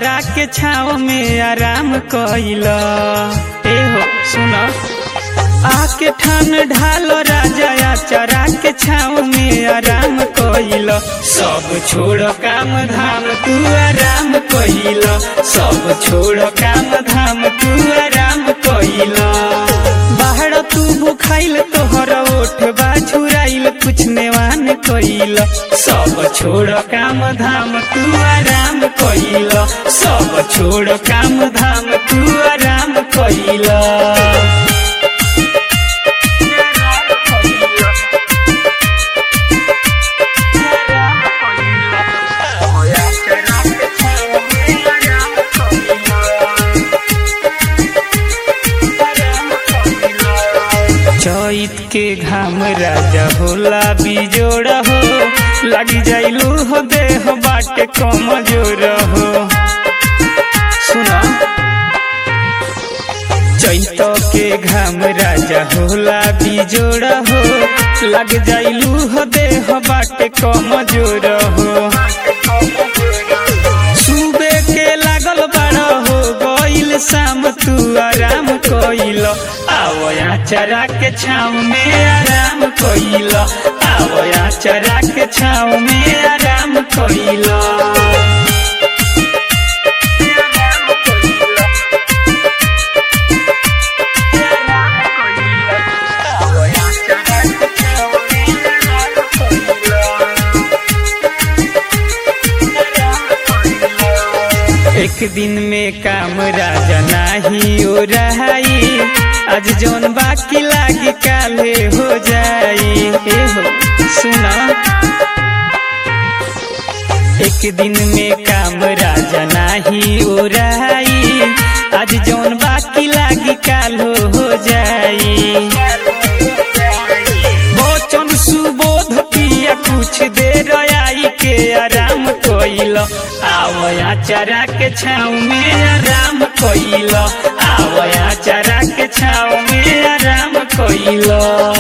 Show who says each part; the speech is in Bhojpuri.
Speaker 1: चरा के छाव में आराम कइल ए हो सुन आके ठान ढालो राजा चरा के छाव में आराम कइल सब छोड़ काम धाम तू आराम कइल सब छोड़ काम धाम तू आराम कइल बाहर तू भूखाइल तोहर ओठ बाझुराइल कुछ नेवान कइल सब छोड़ काम धाम तू आराम कइल सब छोड़ काम धाम तू आराम कइल चैत के घाम राजा होला बिजोड़ हो लगी जाइलू हो देह बाटे कम जोर हो सुना चैत के घाम राजा होला बिजोड़ हो लग जाइलू हो देह बाटे कम जोर हो सुबे के लागल बड़ हो गइल शाम तू आराम कइल आवया चरा के छाव में आराम कइल आवया चरा के छाव में आराम कइल एक दिन में काम राजा नाही हो रहाई आज जौन बाकी लागी काले हो जाई ए हो सुना एक दिन में काम राजा नाही हो रहाई आज जौन बाकी लागी काल हो जाई वचन सुबोध पिया कुछ देर आई के आराम कइल आवया चरा के छाव में आराम कइल आवया चरा के छाव में आराम कइल